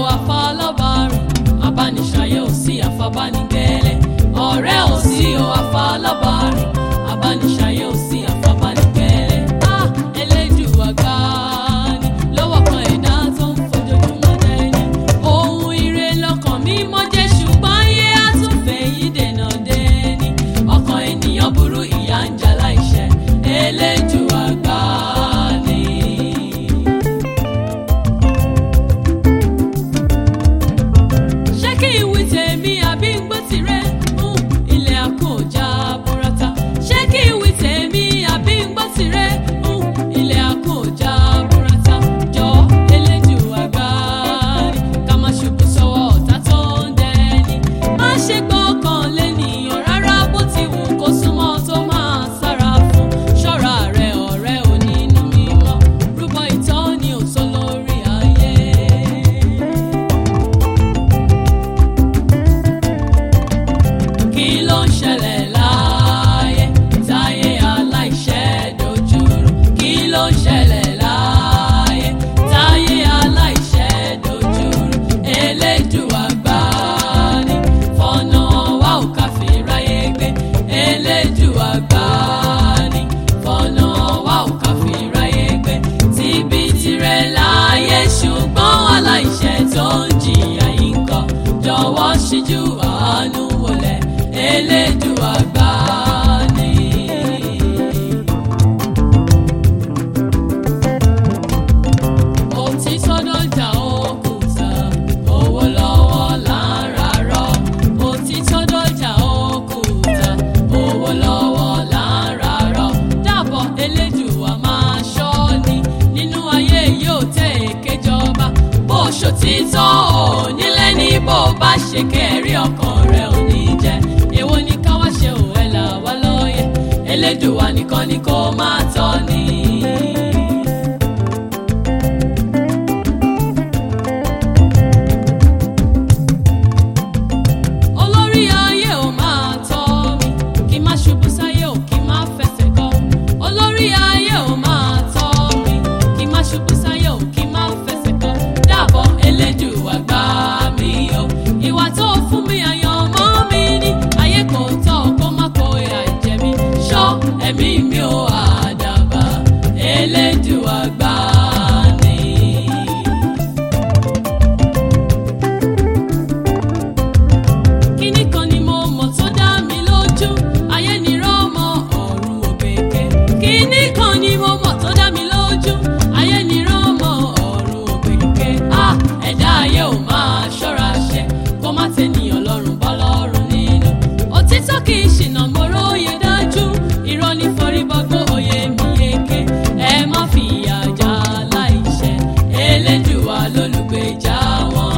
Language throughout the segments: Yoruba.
àfọlọ́bàrìn abániṣayé ò sí àfọbánigẹ́lẹ́ ọ̀rẹ́ ò sí o àfọlọ́bàrìn abániṣayé ò sí àfọbánigẹ́lẹ́ á Elédùà gbà ní lọ́wọ́ kan ẹ̀dá tó ń fojoojúmọ́ dẹ́ni ohun ire lọ́kàn mi mọ́ jẹ́ ṣùgbọ́n ayé àtúnfẹ́ yìí dènà dẹ́ni ọkàn ènìyàn burú ìyà ń jà láìṣẹ̀ Elédùà gbà ní. ṣé kí n wí tèmi àbí ń gbọ́ tirẹ̀ ń ilẹ̀ àkójá burata ṣé kí n wí tèmi àbí ń gbọ́ tirẹ̀ ń ilẹ̀ àkójá burata jọ Elédùà gbà ní ká má ṣubú sọ́wọ́ ọ̀tá tó ń dẹni má ṣe gbọ́kàn lẹ́nìyàn rárá bó ti wù kó súnmọ́ tó máa sára fún ṣọ́ra rẹ̀ ọ̀rẹ́ onínú mímọ́ rúbọ ìtọ́ni òtó lórí ayé. kí ló ń ṣẹlẹ̀ láàyè táyé aláìṣẹ́ dojúrú kí ló ń ṣẹlẹ̀ láàyè táyé aláìṣẹ́ dojúrú Elédùà gbà ní fọ̀nà wa ò ká fi ráyé gbé Elédùà gbà ní fọ̀nà wa ò ká fi ráyé gbé tíbi tirẹ̀ láàyè ṣùgbọ́n aláìṣẹ̀ tó ń jìyà yìí ń kọ́ jọ̀wọ́ ṣíjú àánú wọlé Elédùà gbà ní. òtítọ́ dọ́jà òkúta owó lọ́wọ́ là ń rarọ́ òtítọ́ dọ́jà òkúta owó lọ́wọ́ là ń rarọ́ dábọ̀ Elédùà máa ṣọ́ ni nínú ayé yóò tẹ̀ èké jọba bó ṣòtítọ́ ò nílé ní bó bá ṣe kẹ́rí ọkàn rẹ̀ ò ní jẹ́ èwo ni ká wá ṣe ò ẹ̀ là wá lóye Elédùà nìkan ni kó máa tọ́ ni. olórí ayé ò máa tọ́ mi kí n má ṣubú sáyé ò kí n má fẹsẹ̀ kọ́ olórí ayé ò máa tọ́ mi kí n má ṣubú sáyé ò kí n má fẹsẹ̀ kọ́ dábọ̀ Elédùà gbà mí o ìwà tó fún mi àyàn mọ́ mi ní ayé kò tọ́ kó má kó ìyà jẹ mí ṣọ́ ẹ̀mí mi ò àdàbà Elédùà gbà ní. kíní kan ni mo mọ̀ tó dá mi lójú ayé ni rọ́mọ ọ̀run òkèké kíní kan ni mo mọ̀ tó dá mi lójú ayé ni rọ́mọ ọ̀run òkèké a ẹ̀dá ayé ò máa ṣọ́ra ṣe kó má tẹ̀nìyàn lọ́rùn bọ́ lọ́rùn nínú òtítọ́ kì í ṣìnà mo róye dájú irọ́ ní forí bọ́gbó òye mi yeke ẹ má fi ìyà já láìṣẹ̀ Elédùà lólùgbèjà wọn.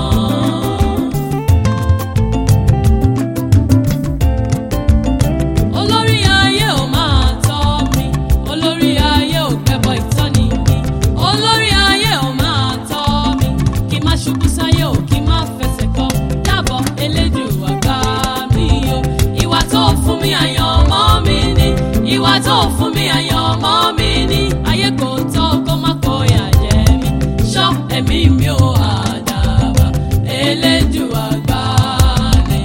olórí ayé ò máa tọ́ mi olórí ayé ò gbẹ́bọ ìtọ́ni mi olórí ayé ò máa tọ́ mi kí n má ṣubú sáyé ò kí n má fẹsẹ̀ kọ́ dábọ̀ Elédùà gbà mí o ìwà tó fún mi àyàn mọ́ mi ní ìwà tó fún mi àyàn mọ́ mi ní ayé kò tọ́ kó má kó yà jẹ mí ṣọ́ ẹ̀mí mi ò àdàbà Elédùà gbà mí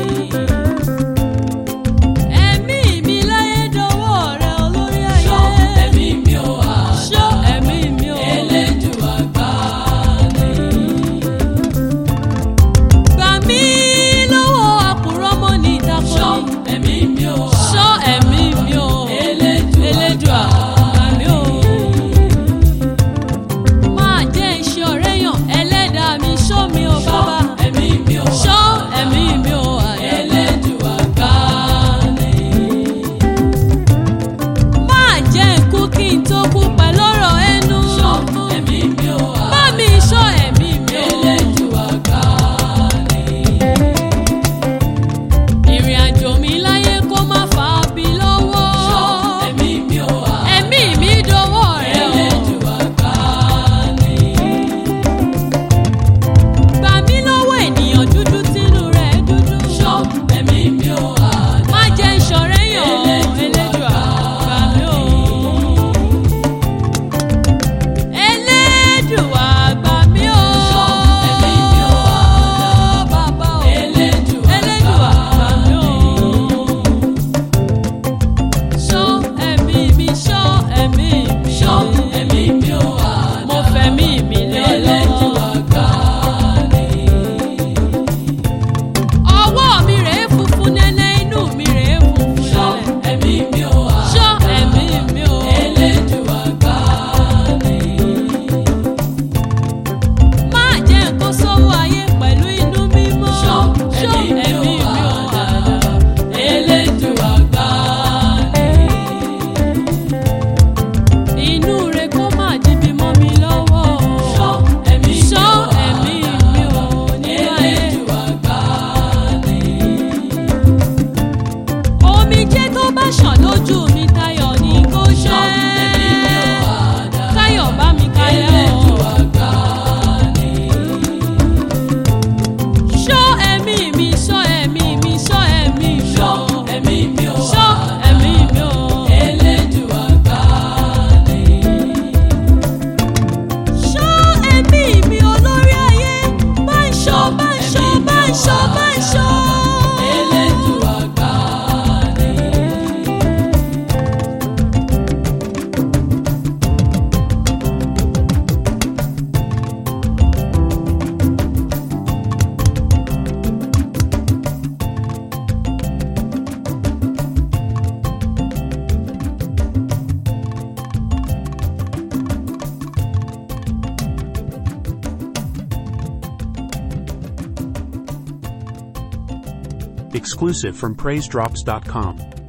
ẹ̀mí mi láyé dọwọ́ rẹ olórí ayé. ṣọ́ ẹ̀mí mi ò wá. ṣọ́ ẹ̀mí mi ò. Elédùà gbà ní. gbà mí lọ́wọ́ àkùrọ̀ mọ́ ní ìdákọ́ni. ṣọ́ ẹ̀mí mi ò wá. ṣọ́ ẹ̀mí mi ò. Elédùà gbà mí ò. máa jẹ́ iṣẹ́ ọ̀rẹ́ yàn ẹlẹ́dàá mi ṣọ́ mi ò bàbá. ẹ̀mí mi exclusive from PraiseDrops.com.